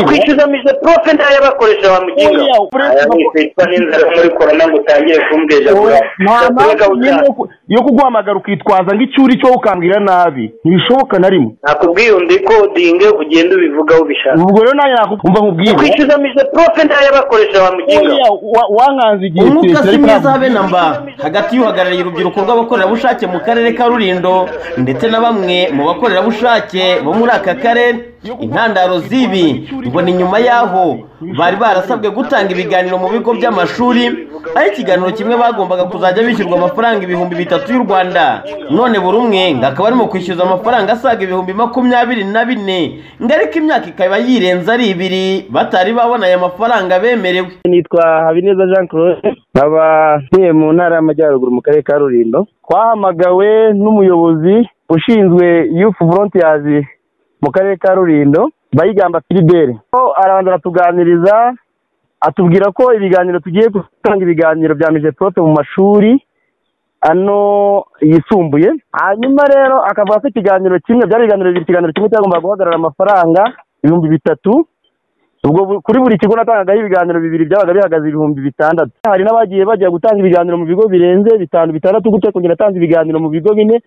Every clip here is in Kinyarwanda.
ukwishyuzamije profe ntayo abakoresha bamukinga aya mwitwa n'inzara muri korona ngo utangire kumbwira nta mpamvu nyine yo kuguhamagara ukitwaza ngo icyo uri cyo ukambwira nabi ntibishoboka na rimwe nakubwiye undi kodinge ugenda ubivugaho ubishaka ubwo rero nanjye nakubwumva nkubwire ukwishyuzamije profe ntayo abakoresha bamukinga wankanze igihe umwuka si mwiza habe na mba hagati y'uhagarariye urubyiruko rw'abakorerabushake mu karere ka rurindo ndetse na bamwe mu bakorerabushake bo muri aka karere intandaro z'ibi ngo ni nyuma y'aho bari barasabwe gutanga ibiganiro mu bigo by'amashuri aho ikiganiro kimwe bagombaga kuzajya bishyurwa amafaranga ibihumbi bitatu y'u rwanda none buri umwe ngo akaba arimo kwishyuza amafaranga asaga ibihumbi makumyabiri na bine ngo ariko imyaka ikaba yirenze ari ibiri batari babona aya mafaranga bemerewe nitwa habineza jean claude nkaba ntuye mu ntara y'amajyaruguru mu karere ka rurindo twahamagawe n'umuyobozi ushinzwe yufu volontiyazi mu karere ka rurindo bayigamba filibere arabanza aratuganiriza atubwira ko ibiganiro tugiye gutanga ibiganiro bya mijeprofe mu mashuri ano yisumbuye hanyuma rero akavuga ko ikiganiro kimwe byari ibiganiro bibiri ikiganiro kimwe cyagombaga guhagarara amafaranga ibihumbi bitatu ubwo bu- kuri buri kigo natangagaho ibiganiro bibiri byabaga bihagaze ibihumbi bitandatu hari n'abagiye bajya gutanga ibiganiro mu bigo birenze bitanu bitandatu gutya kongera atanze ibiganiro mu bigo bine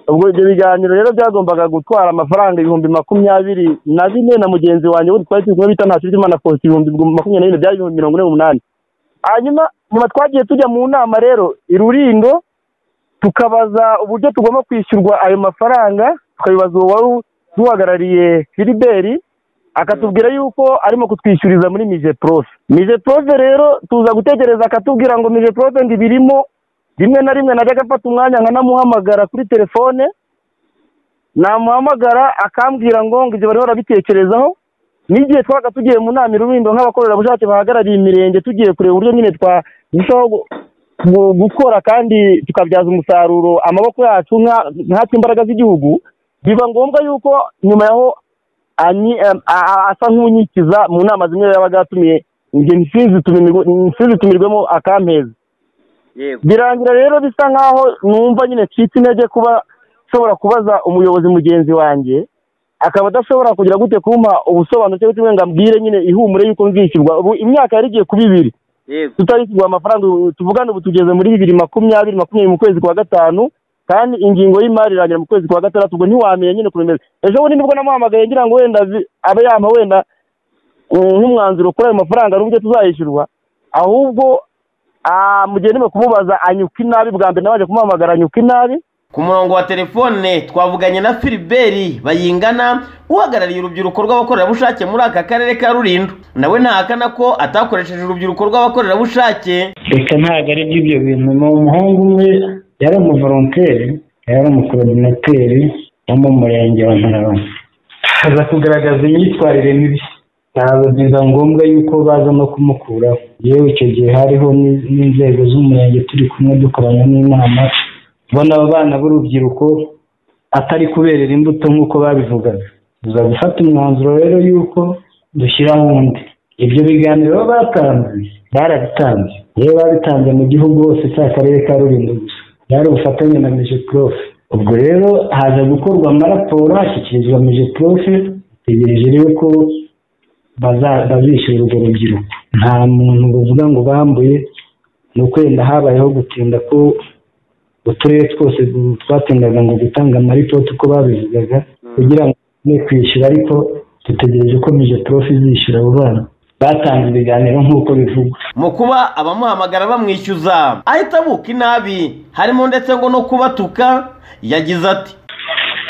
ubwo ibyo biganiro rero byagombaga gutwara amafaranga ibihumbi makumyabiri na bine na mugenzi wanjye we twari turi kumwe bita ntakirutimana faustin ibihumbi makumyabiri na bine byari ibihumbi mirongo ine n'umunani hanyuma nyuma twagiye tujya mu nama rero i rurindo tukabaza uburyo tugomba kwishyurwa ayo mafaranga tukabibaza uwo wari duhagarariye filiberi akatubwira yuko arimo kutwishyuriza muri mije profe mije profe rero tuza gutegereza akatubwira ngo mije profe ngo ibirimo rimwe na rimwe najya agafata umwanya nkanamuhamagara kuri telefone namuhamagara akambwira ngo ngo ibyo bariho barabitekerezaho n'igihe twabaga tugiye mu nama irubindo nk'abakorerabushake bahagarariye imirenge tugiye kureba uburyo nyine twarushaho gu- gu- gukora kandi tukabyaza umusaruro amaboko yacu nka- nkatwe imbaraga z'igihugu biba ngombwa yuko nyuma yaho anyi- em, a- a- asa nk'unyikiza mu nama zimwe yabaga yatumiye njye nsinzitumirwe- nsinzitumirwemo akampezi birangira rero bisa nkaho numva nyine ncitse intege kuba nshobora kubaza umuyobozi mugenzi wanjye akaba adashobora kugira gute kumpa ubusobanuro cyangwa kimwe ngo ambwire nyine ihumure y'uko nzishyurwa ubu imyaka yari igiye kuba ibiri tutarishyurwa amafaranga ubu tuvugane ubu tugeze muri bibiri makumyabiri makumyabiri mu kwezi kwa gatanu kandi ingingo y'imari irangira mu kwezi kwa gatandatu ubwo ntiwamenya nyine kuremeza ejo bundi nibwo namuhamagaye ngira ngo wenda vi- abe yampa wenda mm, nk'umwanzuro kuri ayo mafaranga n'uburyo tuzayishyurwa ahubwo ah, mu gihe ndimo kumubaza anyuka inabi bwa mbere nabanje kumuhamagara anyuka inabi ku murongo wa telefone twavuganye na filiberi bayingana uhagarariye urubyiruko rw'abakorerabushake muri aka karere ka rulindo nawe ntahakana ko atakoresheje urubyiruko rw'abakorerabushake reka ntabwo ari by'ibyo bintu ni umuhungu umwe yari umuvoronteri yari umukorodinateri wo mu murenge wa ntarabona aza kugaragaza imyitwarire mibi ntabwo biba ngombwa yuko baza no kumukuraho yewe icyo gihe hariho n- n'inzego z'umurenge turi kumwe dukorana n'inama ubona abo bana b'urubyiruko atari kuberera imbuto nk'uko babivugaga tuza gufata umwanzuro rero y'uko dushyiraho undi ibyo biganiro batanze barabitanze yewe babitanze mu gihugu hose si akarere ka rulindo gusa byari ubufatanye na meje profe ubwo rero haza gukorwa amaraporo hashyikirizwa meje profe dutegereje rero ko baza- bazishyura urwo rubyiruko nta muntu bavuga ngo bambuye ni uko wenda habayeho gutinda ko uturere twose du- twatindaga ngo gutanga amaripoti uko babivugaga kugira ngo ne kwishyura ariko dutegereje ko mije profe izishyura abo bana batanze ibiganiro nk'uko bivugwa mu kuba abamuhamagara bamwishyuza ahita abuka inabi harimo ndetse ngo no kubatuka yagize ati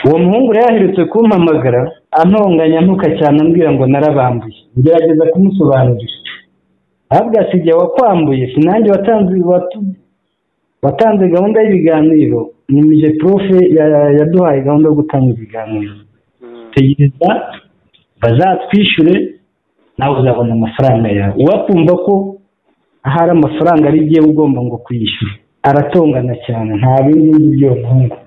uwo muhungu rero aherutse kumpamagara antonganya ntuka cyane ambwira ngo narabambuye ngerageza kumusobanurira ahubwo si jye wakwambuye sinanjye watanze watu- watanze gahunda y'ibiganiro ni mije profe ya- yaduhaye gahunda yo gutanga ibiganiro tegereza bazatwishyure nawe uzabona amafaranga yawe uwakumva ko ahari amafaranga ari igihe ugomba ngo kuyishyura aratongana cyane nta bindi nzi by'uwo muhungu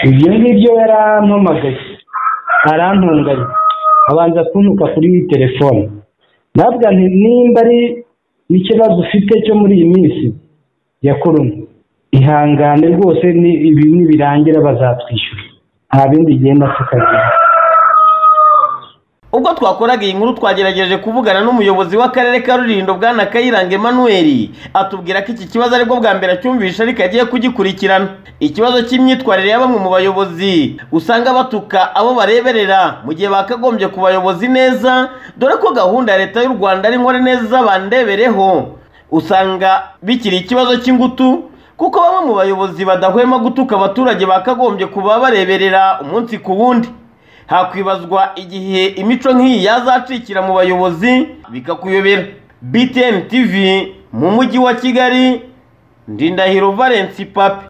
ibyo ngibyo yarampamagaye arantonganya abanza kuntuka kuri telefone nabwa nti nimba ari n'ikibazo ufite cyo muri iyi minsi ya korona ihangane rwose ni ibi nibirangira bazatwishyura nta bindi genda tukagira ubwo twakoraga iyi nkuru twagerageje kuvugana n'umuyobozi w'akarere ka rurindo bwana kayiranga emmanuel atubwira ko iki kibazo aribwo bwa mbere acyumvishe ariko agiye kugikurikirana ikibazo cy'imyitwarire ya bamwe mu bayobozi usanga batuka abo bareberera mu gihe bakagombye ku bayobozi neza dore ko gahunda ya leta y'u rwanda ari nkore neza bandebereho usanga bikiri ikibazo cy'ingutu kuko bamwe mu bayobozi badahwema gutuka abaturage bakagombye kuba bareberera umunsi ku wundi hakwibazwa igihe imico nk'iyi yazacikira mu bayobozi bikakuyobera btn tv mu mujyi wa kigali ndindahiro valence papi